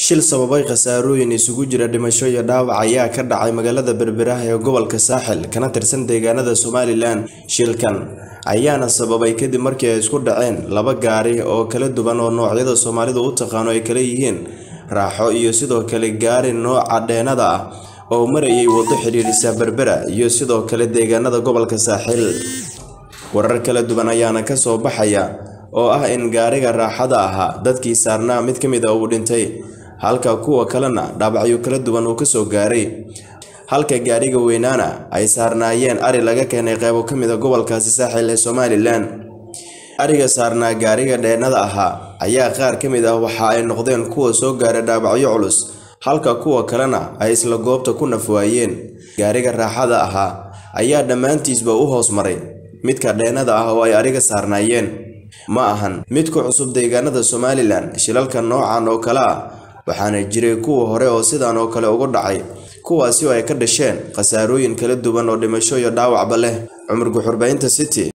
shil sababay khasaarooyin isugu jira dhimasho iyo dhaawac ayaa ka dhacay magaalada berberaha ee gobolka saaxil kana tirsan deegaanada somalilan shilkan ayaana sababay kadib markii ay isku dhaceen laba gaari oo kala duwan oo noocyada soomaalidu u taqaano ay kala yihiin raaxo iyo sidoo kale gaari nooca dheenada ah oo marayay waddo xidhiidhisa berbera iyo sidoo kale deegaanada gobolka saaxil warar kala duwan ayaana ka soo baxaya oo ah in gaariga raaxada ahaa dadkii saarnaa mid ka mid a uu dhintay halka kuwa kalena dhaabacyo kala duwan uu kasoo gaaray halka gaariga weynaana ay saarnaayeen ari laga keenay qeybo ka mid a gobolkaasi saaxil ee somalilan ariga saarnaa gaariga dheenada ahaa ayaa qaar ka mid ah waxa ay noqdeen kuwa soo gaaray dhaabacyo culus halka kuwa kalena ay isla goobta ku nafwaayeen gaariga raaxada ahaa ayaa dhammaantiisba u hoos maray midka dheenada ah oo ay ariga saarnaayeen ma ahan mid ku cusub deegaanada somalilan shilalka noocan oo kale ah waxaana jiray kuwa hore oo sidan oo kale ugu dhacay kuwaasi oo ay ka dhasheen khasaarooyin kala duwan oo dhimasho iyo dhaawacba leh cumar guxurbaynta city